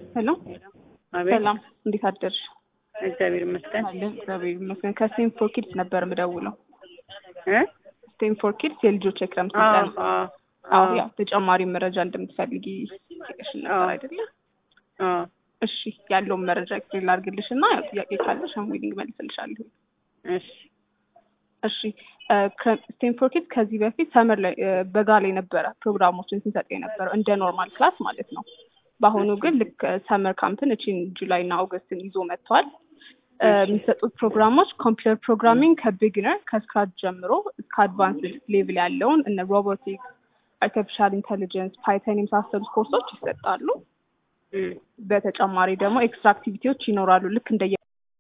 ሄሎ አቤት ሰላም፣ እንዴት አደርሽ? እግዚአብሔር ይመስገን አለን እግዚአብሔር ይመስገን። ከስቴም ፎር ኪድስ ነበር የምደውለው። እ ስቴም ፎር ኪድስ የልጆች የክረምት አዎ ስልጠና። አዎ አዎ ያው ተጨማሪ መረጃ እንደምትፈልጊ ጠይቀሽን ነበር አዎ። አይደለ? አዎ እሺ ያለውን መረጃ ኤክስፕሌን ላድርግልሽ እና ያው ጥያቄ ካለሽ ዊሊንግ መልስልሻለሁ። እሺ እሺ ስቴም ፎር ኪድስ ከዚህ በፊት ሰመር ላይ እ፣ በጋ ላይ ነበረ ፕሮግራሞችን ስንሰጥ የነበረው እንደ ኖርማል ክላስ ማለት ነው። በአሁኑ ግን ልክ ሰመር ካምፕን እቺን ጁላይ እና ኦገስትን ይዞ መጥቷል። እ፣ የሚሰጡት ፕሮግራሞች ኮምፒውተር ፕሮግራሚንግ ከቢግነር ከስክራች ጀምሮ እስከ አድቫንስ ሌቭል ያለውን እነ ሮቦቲክስ፣ አርቲፊሻል ኢንቴሊጀንስ፣ ፓይተን የመሳሰሉት ኮርሶች ይሰጣሉ። እም፣ በተጨማሪ ደግሞ ኤክስትራ አክቲቪቲዎች ይኖራሉ ልክ እንደየ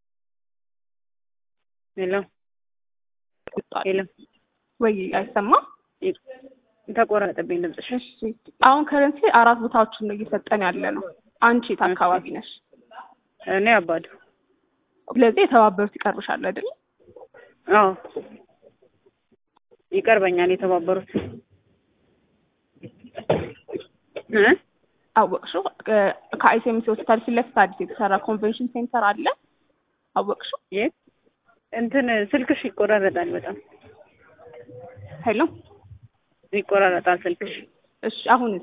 ሄሎ ሄሎ ወይ አይሰማም? ተቆረጠብኝ ድምፅሽ። እሺ አሁን ከረንሲ አራት ቦታዎችን ነው እየሰጠን ያለ ነው። አንቺ የት አካባቢ ነሽ? እኔ አባዱ ስለዚህ የተባበሩት ይቀርብሻል አይደል? አዎ ይቀርበኛል የተባበሩት እ አወቅሽው? ከአይሴምሲ ሆስፒታል ፊት ለፊት አዲስ የተሰራ ኮንቬንሽን ሴንተር አለ። አወቅሽው? የት እንትን ስልክሽ ይቆራረጣል በጣም ሄሎ ይቆራረጣል ስልክሽ። እሺ አሁንስ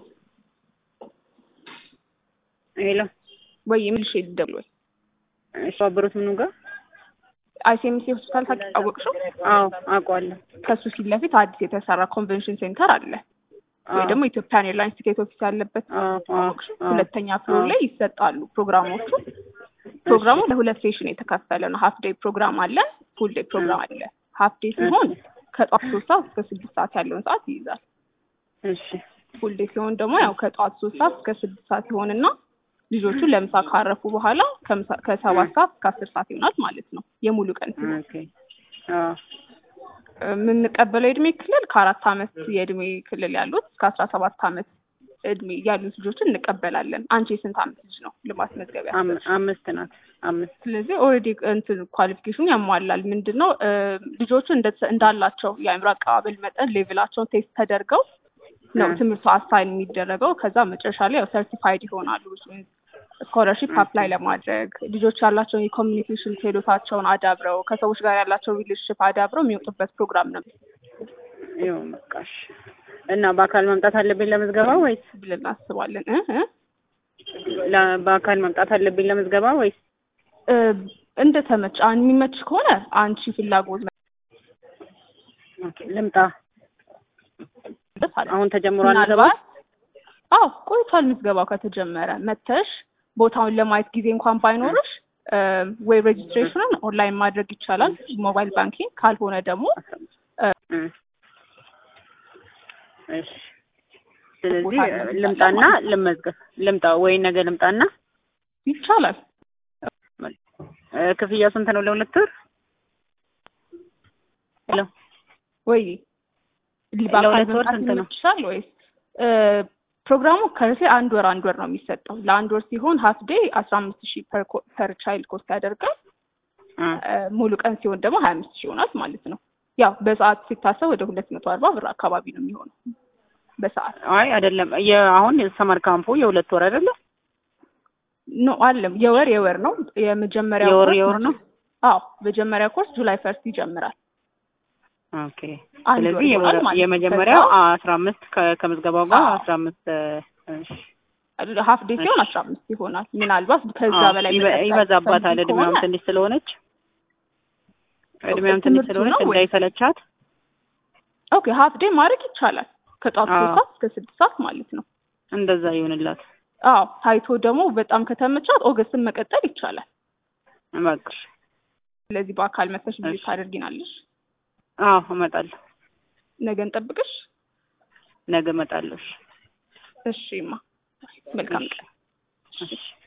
ሄሎ ወይ የምልሽ ልደውል ወይ የተባበሩት ምኑ ጋር? አይሴምሲ ሆስፒታል ታውቂ? አወቅሽው? አዎ አውቀዋለሁ። ከሱ ፊት ለፊት አዲስ የተሰራ ኮንቬንሽን ሴንተር አለ ወይ አዎ ደግሞ ኢትዮጵያን ኤርላይንስ ቲኬት ኦፊስ ያለበት አዎ አዎ አወቅሽው? አዎ ሁለተኛ ፍሎር አዎ። ላይ ይሰጣሉ ፕሮግራሞቹ። ፕሮግራሙ ለሁለት ሴሽን የተከፈለ ነው። ሀፍ ዴይ ፕሮግራም አለ፣ ፉል ዴይ ፕሮግራም አለ። ሀፍ ዴይ ሲሆን ከጠዋት ሶስት ሰዓት እስከ ስድስት ሰዓት ያለውን ሰዓት ይይዛል። እሺ ፉል ዴይ ሲሆን ደግሞ ያው ከጠዋት ሶስት ሰዓት እስከ ስድስት ሰዓት ይሆንና ልጆቹ ለምሳ ካረፉ በኋላ ከምሳ- ከሰባት ሰዓት እስከ አስር ሰዓት ይሆናል ማለት ነው የሙሉ ቀን ሲሆን ኦኬ አዎ የምንቀበለው የእድሜ ክልል ከአራት አመት የእድሜ ክልል ያሉት እስከ አስራ ሰባት አመት እድሜ ያሉት ልጆችን እንቀበላለን። አንቺ የስንት አመት ልጅ ነው ለማስመዝገብ አም- ያሰብሽው? አምስት ናት አምስት ስለዚህ ኦልሬዲ እንትን ኳሊፊኬሽኑ ያሟላል። ምንድን ነው እ፣ ልጆቹ እንደ- እንዳላቸው የአእምሮ አቀባበል መጠን ሌቭላቸውን ቴስት ተደርገው ነው እ። ትምህርቱ አሳይን የሚደረገው። ከዛ መጨረሻ ላይ ያው ሰርቲፋይድ ይሆናሉ። ስኮለርሺፕ አፕላይ ለማድረግ ልጆች ያላቸውን የኮሚኒኬሽን ክህሎታቸውን አዳብረው ከሰዎች ጋር ያላቸው ሪሌሽንሽፕ አዳብረው የሚወጡበት ፕሮግራም ነው ይኸው በቃሽ። እና በአካል መምጣት አለብኝ ለምዝገባ ወይስ ብለን እናስባለን እ እ ለ- በአካል መምጣት አለብኝ ለምዝገባ ወይስ? እ፣ እንደ ተመች አሁን የሚመች ከሆነ አንቺ ፍላጎት ኦኬ ልምጣ። መለስ አለ። አሁን ተጀምሯል ምዝገባ? ምናልባት አዎ ቆይቷል ምዝገባው ከተጀመረ መተሽ ቦታውን ለማየት ጊዜ እንኳን ባይኖርሽ እ፣ ወይ ሬጅስትሬሽኑን ኦንላይን ማድረግ ይቻላል ሞባይል ባንኪንግ ካልሆነ ደግሞ እ። እሺ ስለዚህ ቦታ እንመጣለን ልምጣና ማለት ነው። ልመዝገብ ልምጣ ወይ ነገ ልምጣና ይቻላል እ፣ ክፍያው ስንት ነው ለሁለት ወር? ሄሎ ወይ በአካል ለሁለት ወር መምጣት ስንት ነው? ይመችሻል ወይስ እ፣ ፕሮግራሙ ከርሴ አንድ ወር አንድ ወር ነው የሚሰጠው ለአንድ ወር ሲሆን ሀፍ ዴይ አስራ አምስት ሺህ ፐር ቻይልድ ኮስት ያደርጋል እ፣ እ፣ ሙሉ ቀን ሲሆን ደግሞ ሀያ አምስት ሺህ ይሆናል ማለት ነው ያው በሰዓት ሲታሰብ ወደ ሁለት መቶ አርባ ብር አካባቢ ነው የሚሆነው በሰዓት አይ አይደለም የአሁን ሰመር ካምፑ የሁለት ወር አይደለም ኖ አለም የወር የወር ነው የመጀመሪያው የወር ኮርስ የወር ነው? አዎ መጀመሪያ ኮርስ ጁላይ ፈርስት ይጀምራል ኦኬ አንድ ወር ስለዚህ ይሆናል የወር- ማለት ነው። የመጀመሪያው ከዛ አስራ አምስት ከ- ከምዝገባው ጋር አዎ። አስራ አምስት እሺ ሀፍ ዴይ ሲሆን አስራ አምስት ይሆናል ምናልባት ከዛ አዎ፣ በላይ ይበ- መቀጠል ይበዛባታል ፈልጊ እድሜዋም ከሆነ ትንሽ ስለሆነች እድሜዋም ትንሽ ትምህርቱ ስለሆነች ነው ወይ? እንዳይሰለቻት ኦኬ ሀፍ ዴይ ማድረግ ይቻላል ከጧት አዎ። ሶስት ሰዓት እስከ ስድስት ሰዓት ማለት ነው እንደዛ ይሆንላት አዎ ታይቶ ደግሞ በጣም ከተመቻት ኦገስትን መቀጠል ይቻላል እባክሽ ስለዚህ በአካል መተሽ ቪዚት እሺ። ታደርጊናለሽ አዎ እመጣለሁ ነገ እንጠብቅሽ ነገ እመጣለሁ እሺ እሺማ መልካም ቀን እሺ